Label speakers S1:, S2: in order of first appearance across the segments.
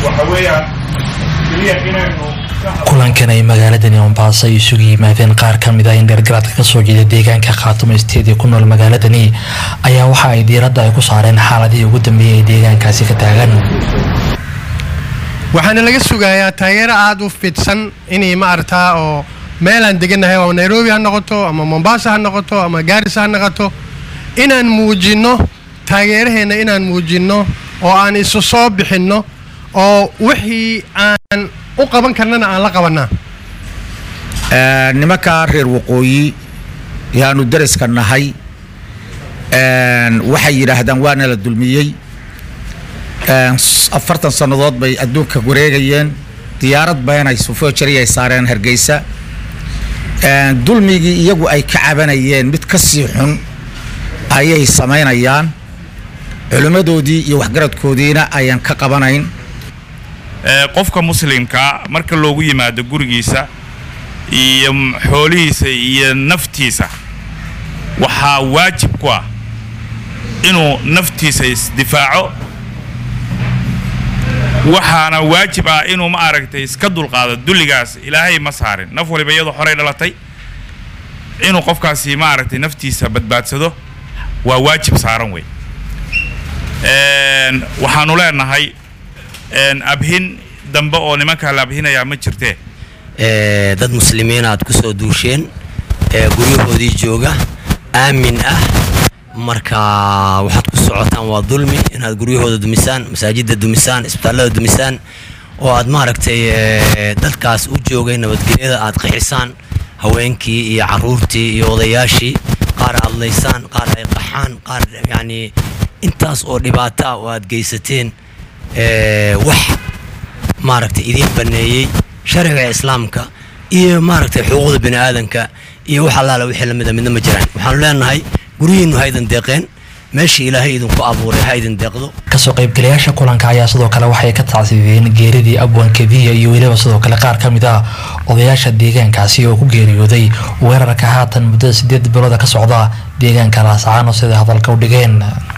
S1: waxa weeyaan keliya inaynu
S2: kulankan ay magaaladani mombaaso ay isugu yimaadeen qaar ka mid ah in dheergaraadka kasoo jeeda deegaanka khaatumo isteed ee ku nool magaaladani ayaa waxa ay diiradda ay ku saareen xaaladihii ugu dambeeyay ee deegaankaasi ka taagan
S3: waxaana laga sugayaa taageero aada u fidsan inay maaragtaa oo meelaan degannahay oo nairobi ha noqoto ama mombasa ha noqoto ama gaarisa ha noqoto inaan muujinno taageeraheenna inaan muujinno oo aan isu soo bixinno oo wixii aan u qaban karnana aan la qabannaa
S4: nimankaa reer waqooyi yaanu daraska nahay waxay yidhaahdaan waana la dulmiyey afartan sannadood bay adduunka wareegayeen diyaarad beenay sufojari ay saareen hargeysa dulmigii iyagu ay ka cabanayeen mid ka sii xun ayay samaynayaan culimmadoodii iyo waxgaradkoodiina ayaan ka qabanayn
S1: qofka muslimka marka loogu yimaado gurigiisa iyo xoolihiisa iyo naftiisa waxaa waajib ku ah inuu naftiisa isdifaaco waxaana waajib ah inuu ma aragtay iska dulqaado dulligaas ilaahay ma saarin naf waliba iyadoo horey dhalatay inuu qofkaasi ma aragtay naftiisa badbaadsado waa waajib saaran wey waxaanu leenahay abhin dambe oo nimankaa la abhinayaa ma jirtee
S5: dad muslimiin aad ku soo duusheen guryahoodii jooga aamin ah marka waxaad ku socotaan waa dulmi inaad guryahooda dumisaan masaajidda dumisaan isbitaallada dumisaan oo aad maaragtay dadkaas u joogay nabadgelyada aad qixisaan haweenkii iyo caruurtii iyo odayaashii qaar aad laysaan qaar ay qaxaan qaar yacnii intaas oo dhibaato ah oo aad geysateen wax maaragtay idiin baneeyey sharciga islaamka iyo maaragtay xuquuqda bini aadanka iyo wax allaala wixii lamida midna ma jiraan waxaanu leenahay guryihiinnu ha idin deeqeen meeshii ilaahay idinku abuuray ha idin deeqdo
S2: kasoo qaybgalayaasha kulanka ayaa sidoo kale waxay ka tacsiideen geeridii abwankadiya iyo weliba sidoo kale qaar ka mid ah odayaasha deegaankaasi oo ku geeriyooday weerarka haatan muddada sideed bilooda ka socda deegaanka laasacaano siday hadalka u dhigeen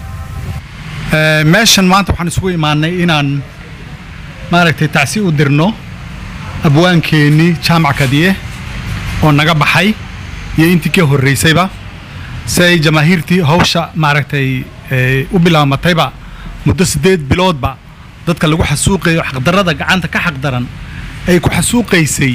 S6: meeshan maanta waxaan isugu imaanay inaan maaragtay tacsi u dirno abwaankeenii jaamac kadiye oo naga baxay iyo intii ka horreysayba si ay jamaahiirtii hawsha maaragtay u bilaamatayba muddo siddeed biloodba dadka lagu xasuuqayo xaqdarrada gacanta ka xaqdaran ay ku xasuuqaysay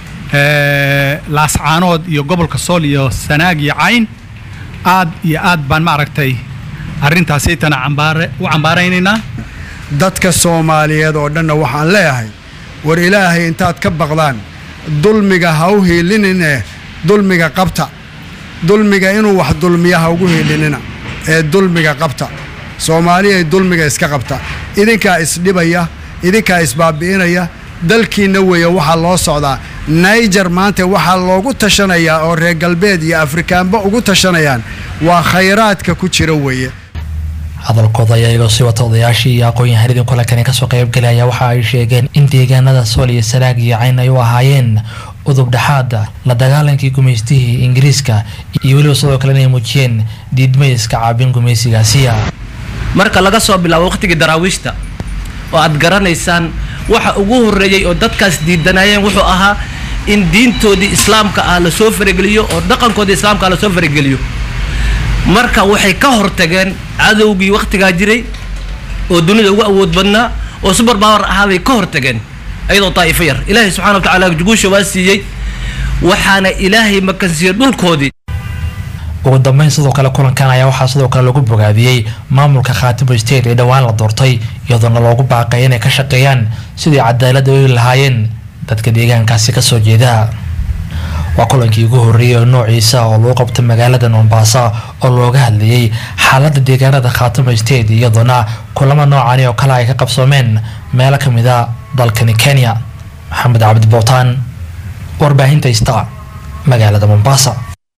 S6: laascaanood iyo gobolka sool iyo sanaag iyo cayn aad iyo aad baan maaragtay arrintaasaytana cambaare u cambaaraynaynaa
S7: dadka soomaaliyeed oo dhanna waxaan leeyahay war ilaahay intaad ka baqdaan dulmiga ha u hiilinine dulmiga qabta dulmiga inuu wax dulmiya ha ugu hiilinina ee dulmiga qabta soomaaliyay dulmiga iska qabta idinkaa isdhibaya idinkaa isbaabi'inaya dalkiinna weeye waxaa loo socdaa naijer maanta waxaa loogu tashanayaa oo reer galbeed iyo afrikaanba ugu tashanayaan waa khayraadka ku jira weeye
S2: hadalkooda ayaa iyagoo sii wata odayaashii iyo aqoon-yahanadii kulankani kasoo qaybgalaya waxa ay sheegeen in deegaanada sool iyo sanaag iyo cayn ay u ahaayeen udub dhexaada la dagaalankii gumaystihii ingiriiska iyo weliba sidoo kale inay muujiyeen diidmayska caabin gumaysigaasiya
S8: marka laga soo bilaabo waqtigii daraawiishta oo aad garanaysaan waxa ugu horreeyey oo dadkaas diidanayeen wuxuu ahaa in diintoodii islaamka ah lasoo farageliyo oo dhaqankoodii islaamka ah lasoo farageliyo marka waxay ka hortageen cadowgii wakhtigaa jiray oo dunida ugu awood badnaa oo subar baawar ahaa bay ka hortageen iyadoo daa'ifo yar ilaahay subxana wa tacaala guusha waa siiyey waxaana ilaahay makansiiyey dhulkoodii
S2: ugu dambeyn sidoo kale kulankan ayaa waxaa sidoo kale lagu bogaadiyey maamulka khaatimo state ee dhowaan la doortay iyadoona loogu baaqay inay ka shaqeeyaan sidii cadaalad u lahaayeen dadka deegaankaasi kasoo jeeda waa kulankii ugu horreeyay oo noociisa oo lagu qabtay magaalada mombasa oo looga hadlayay xaaladda deegaanada khaatimo state iyadoona kulamo noocani oo kale ay ka qabsoomeen meelo ka mid a dalkani kenya maxamed cabdi bowtaan warbaahinta ista magaalada mombasa